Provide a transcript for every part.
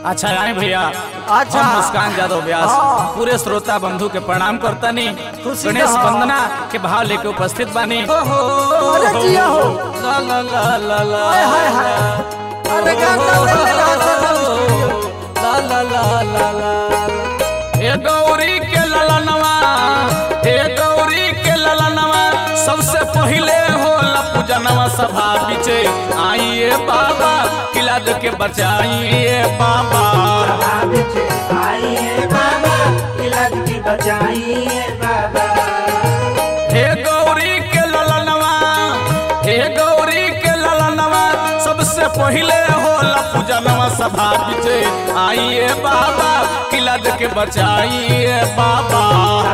अच्छा राय भैया अच्छा। हम मुस्कान यादव व्यास हाँ। पूरे श्रोता बंधु के प्रणाम करतानी खुशी गणेश रहो। वंदना के भाव लेके उपस्थित बानी अरे जिया हो। ला ला ला ला ला हाय, हाय, हाय। अरे गाना ले ले रहा था ला ला ला ला ला हे गौरी के ललनवा हे गौरी के ललनवा सबसे पहिले होला पूजनवा सभा बिचे आइए बाबा किला के बचाइए बाबा हे गौरी के ललनवा हे गौरी के ललनवा सबसे पहिले होला पूजनवा सभा बिचे आइए बाबा किला के बचाइए बाबा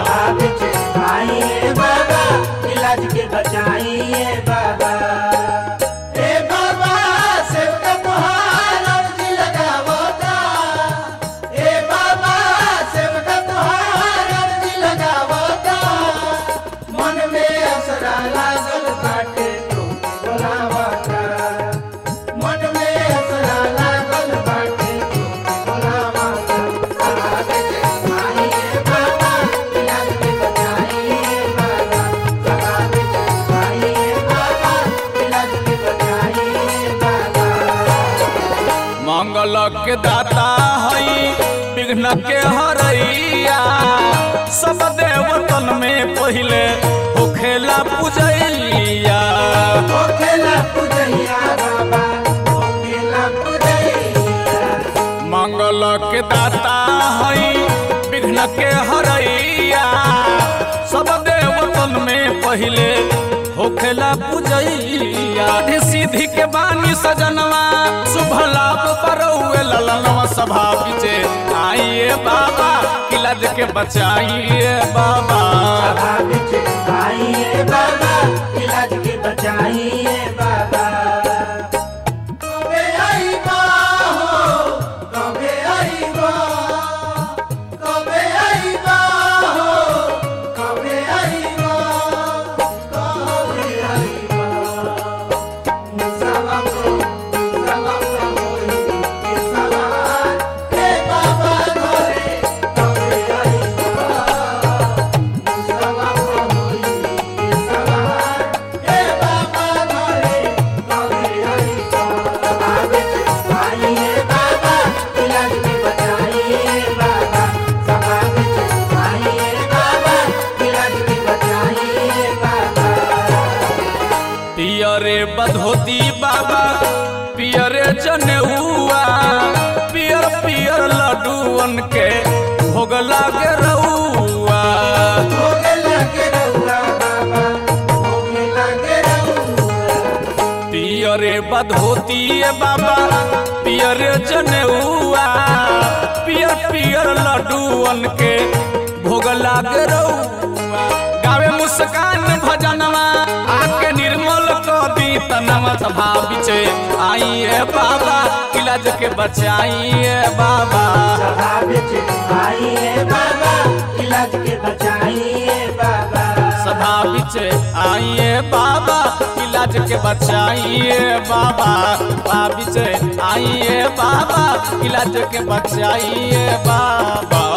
बचाइए बाबा ए बाबा सेवका तुहार अर्जी लगावता ए बाबा सेवका तुहार अर्जी लगावता मन में असरा लागल बाटे तोके बोलावता मन में असरा लागल बाटे तोके बोलावता सहारे के माहिए बाबा इलाज के बचाइए बाबा सहारे के माहिए बाबा इलाज के बचाइए बाबा मंगल के दाता हई विघ्न के हरैया सब देवतन में पहिले होखेला पूजैया ओखेला पुजैया बाबा ओखेला पुजैया मंगल के दाता हई विघ्न के हरैया सब देवतन में पहिले होखेला पूजैया आधे सीधी के बानी सजनवा शुभ लाभ परौए ललनवा सभा बिचे आइए बाबा किला के बचाइए बाबा सभा बिच आइए बाबा इलाज के बचाइए बाबा कबे आईबा हो कबे आईबा कबे आईबा हो कबे आईबा कबे आईबा मुसावा को मुसावा का होई के सवार हे बाबा घरे कबे आईबा मुसावा को होई के सवार हे बाबा घरे कबे आईबा आगे आइए बाबा इलाज में बचाइए बाबा सभा में आइए बाबा इलाज में बचाइए बाबा पियरे बधोती बाबा पियरे जनेउआ पियर पियर लड्डूअन के भोग लागे रउआ होगे लगे रहुआ बाबा होगे लगे रहुआ पियरे बधोती बाबा पियरे जनेउआ पियर पियर लड्डूअन के भोग लागे रउआ गावे मुस्कान भजनवा आके निर्मल क दी तनवा सभा बिचे आइए बाबा इलाज के बचाइए बाबा सभा बिच आइए बाबा इलाज के बचाइए बाबा सभा बिचे आइए बाबा इलाज के बचाइए बाबा सभा बिचे आइए बाबा इलाज के बचाइए बाबा